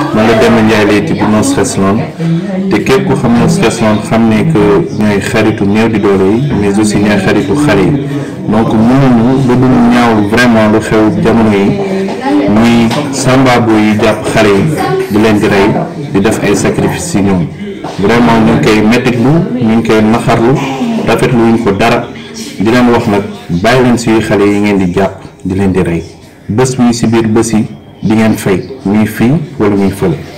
man la Demba Ndiaye lay tudd No Stress Land te képp ku xam No Stress Land xam ne que ñooy xaritu néew di doole yi mais aussi ñooy xaritu xale yi donc mënuñu lu dul ñaawlu vraiment lu xew jamono yi muy sambabo yi jàpp xale yi di leen di rey di def ay sacrifice ci ñoom vraiment ñu ngi koy mettitlu ñu ngi koy naxarlu rafetlu wuñ ko dara di leen wax nag bàyyi leen suy xale yi ngeen di jàpp di leen di rey bés mi ci biir bés yi di ngeen fay muy fii wala muy fële